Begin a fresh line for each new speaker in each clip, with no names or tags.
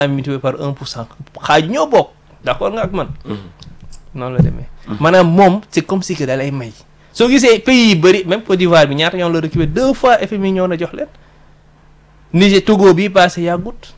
multiplié par un pour cent xaaju ñoo bokk d'accord nga ak man noonu la demee maanaam moom c'est comme si que da lay may soo gisee pays yi bëri même Côte d'Ivoire bi ñaata ñoo la récupéré deux fois FMI ñoo na jox leen Niger Togo bii passé yàggut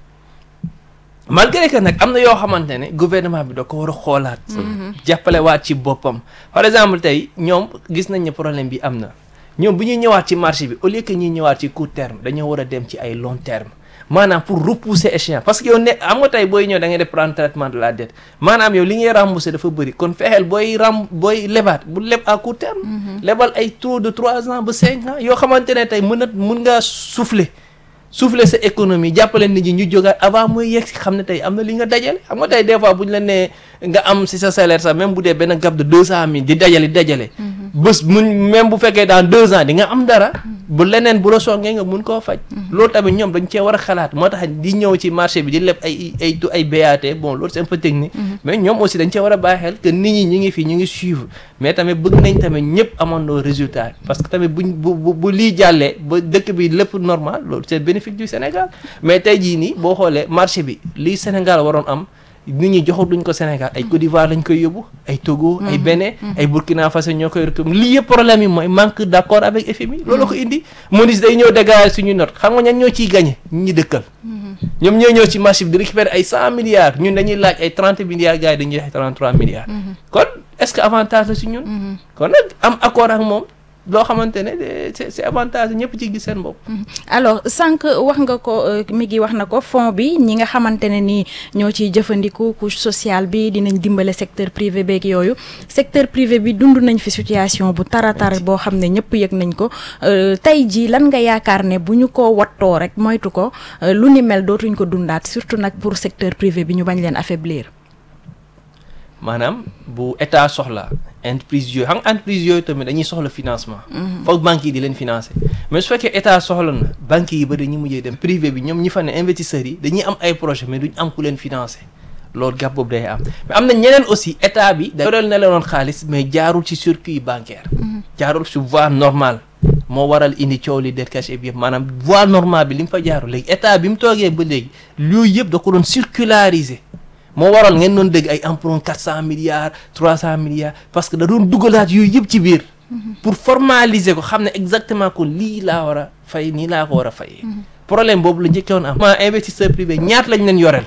malgré que nag am na yoo xamante ne gouvernement bi da ko war a xoolaat jàppale waat ci boppam par exemple tey ñoom gis nañ ne problème bi am na ñoom bu ñuy ñëwaat ci marché bi au lieu que ñuy ñëwaat ci court terme dañoo war a dem ci ay long terme maanaam pour repousser échéance parce que yow ne am nga tey booy ñëw da ngay def prendre traitement de la dette maanaam yow li ngay rembourser dafa bëri kon fexeel booy ram booy lebaat bu leb à court terme lebal ay taux de trois ans ba cinq ans yoo xamante ne tey mën a mun ngaa souffler souffler sa économie jàppale nit ñi ñu jógaat avant muy yegg si xam ne tey am na li nga dajale xam nga tey des fois bu ñu la nee nga am si sa salaire sax même bu dee benn gap de deux cent mille di dajale di dajale bés mun même bu fekkee dans deux ans di nga am dara bu leneen bu la songee nga mun koo faj loolu tamit ñoom dañ cee war a xalaat moo tax di ñëw ci marché bi di leb ay ay tu ay BAT bon loolu c'est un peu technique mais ñoom aussi dañ cee war a bàyyi xel que nit ñi ñu ngi fi ñu ngi suivre mais tamit bëgg nañ tamit ñëpp amandoo résultat parce que tamit buñ bu bu bu lii jàllee ba dëkk bi lépp normal loolu c'est bénéfice du Sénégal mais tey jii nii boo xoolee marché bi lii Sénégal waroon am nit ñi joxul duñ ko Sénégal ay Côte d'Ivoire lañ koy yóbbu ay Togo ay Bénin ay Burkina Faso ñoo koy rek lii yëpp problème yi mooy manque d'accord avec FMI loolu ko indi MONUS day ñëw dégager suñu note xam nga ñan ñoo ciy gagné ñi ñi dëkkal ñoom ñoo ñëw ci marché bi di récupérer ay cent milliards ñun dañuy laaj ay trente milliards gars yi dañuy joxe trente trois milliards kon est-ce que avantage la ci ñun kon nag am accord ak moom loo xamante ne c'est c'est avantage ñëpp ci gis seen bopp.
alors sànq wax nga ko mi ngi wax na ko fond bi ñi nga xamante ne nii ñoo ciy jëfandiku couche sociale bi dinañ dimbale secteur privé beeg yooyu secteur privé bi dund nañ fi situation bu taratar boo xam ne ñëpp yëg nañ ko tey jii lan nga yaakaar ne bu ñu ko wattoo rek moytu ko lu ni mel dootuñ ko dundaat surtout nag pour secteur privé bi ñu bañ leen affaiblir.
maanaam bu état soxla entreprise yooyu xam nga entreprise yooyu tamit dañuy soxla financement foog banques yi di leen financer mais su fekkee état soxla na banques yi ba dañuy mujjee dem privé bi ñoom ñi fa ne investisseurs yi dañuy am ay projet mais duñ am ku leen financer loolu gàpp boobu day am mais am na ñeneen aussi état bi da yoreel na leen woon xaalis mais jaarul ci circuit bancaire jaarul ci voie normale moo waral indi coow li det caché bi yëpp maanaam voie normale bi li mu fa jaarul léegi état bi mu toogee ba léegi yooyu yëpp da ko doon circulariser moo waral ngeen doon dégg ay emprunt quatre cent milliards trois cent milliards parce que da doon dugalaat yooyu yëpp ci biir pour formaliser ko xam ne exactement ko lii laa war a fay nii laa ko war a fay problème boobu la njëkkoon am ma investisseur privé ñaata lañ leen yoreel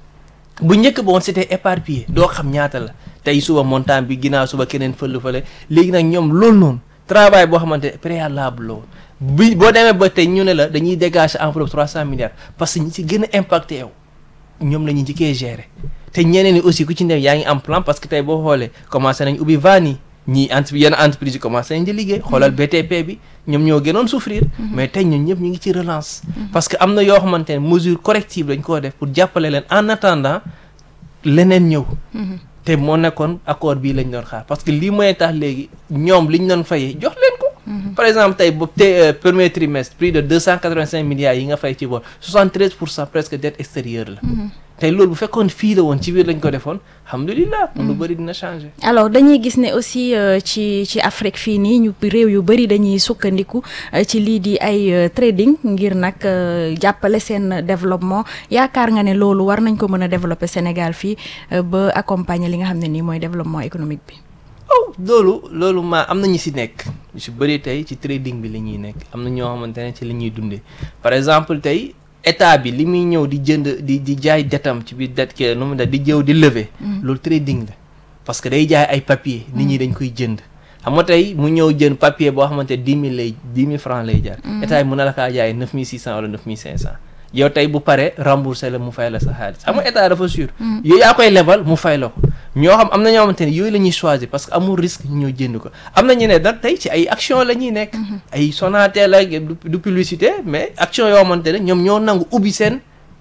bu njëkk ba woon c'était éparpillé doo xam ñaata la tey suba montant bi ginnaaw suba keneen fël fële léegi nag ñoom loolu noonu travail boo xamante préalable la woon bi boo demee ba tey ñu ne la dañuy dégager enveloppe trois cent milliards parce que ñi ci gën a impacté yow ñoom la ñu njëkkee gérer te ñeneen ñi aussi ku ci ne yaa ngi am plan parce que tey boo xoolee commencé nañ ubbi vannes yi ñii entre yenn entreprise yi commencé nañ di liggéey xoolal BTP bi ñoom ñoo gënoon souffrir mais tey ñun ñëpp ñu ngi ci relance parce que am na yoo xamante ne mesure corrective lañ koo def pour jàppale leen en attendant leneen ñëw te moo nekkoon accord bii lañ doon xaar parce que lii mooy tax léegi ñoom liñ doon fayee jox leen ko par exemple tey boobu te premier trimestre plus de deux cent quatre-vingt-cinq milliards yi nga fay ci bor soixante-treize pour cent presque dette extérieure la tey loolu bu fekkoon fii la woon ci biir lañ ko defoon alhamdulilah lu bëri dina changer.
alors dañuy gis ne aussi ci ci Afrique fii nii ñu réew yu bëri dañuy sukkandiku ci lii di ay trading ngir nag jàppale seen développement yaakaar nga ne loolu war nañ ko mën a développer Sénégal fii ba accompagner li nga xam ne nii mooy développement économique bi.
oh loolu loolu maa am na ñu si nekk ñu si bëri tey ci trading bi la ñuy nekk am na ñoo xamante ne ci la ñuy dundee par exemple tey. état bi li muy ñëw di jënd di di jaay detam ci biir det ke nu mu da di jëw di lever loolu trading la parce que day jaay ay papier nit ñi dañ koy jënd xam nga tey mu ñëw jënd papier boo xamante dix mille lay dix mille francs lay jar état bi mën na la kaa jaay neuf mille six cent wala neuf mille cinq cent yow tey bu paree remboursé la mu fay la sa xaalis xam nga état dafa sûr yooyu yaa koy lebal mu fay la ko ñoo xam am na ñoo xamante ne yooyu la ñuy choisir parce que amul risque ñoo jënd ko am na ñu ne nag tey ci ay action la ñuy nekk ay Sonatel ak du publicité mais action yoo xamante ne ñoom ñoo nangu ubbi seen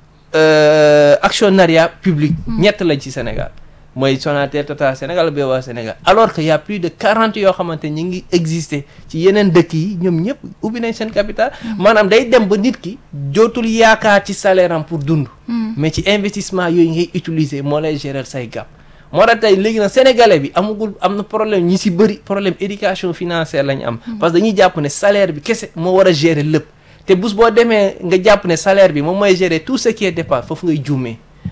actionnariat public ñett lañ ci Sénégal mooy Sonatel Total Sénégal BOA Sénégal alors que y a plus de quarante yoo xamante ñi ngi exister ci yeneen dëkk yi ñoom ñëpp ubbi nañ seen capital maanaam day dem ba nit ki jootul yaakaar ci salaire am pour dund mais ci investissement yooyu ngay utiliser moo lay gérer say gàpp moo tax tey léegi nag sénégalais bi amagul am na problème ñi si bëri problème éducation financière la ñu am parce que dañuy jàpp ne salaire bi kese moo war a gérer lépp te bés boo demee nga jàpp ne salaire bi moom mooy gérer tout ce qui est dépense foofu ngay juumee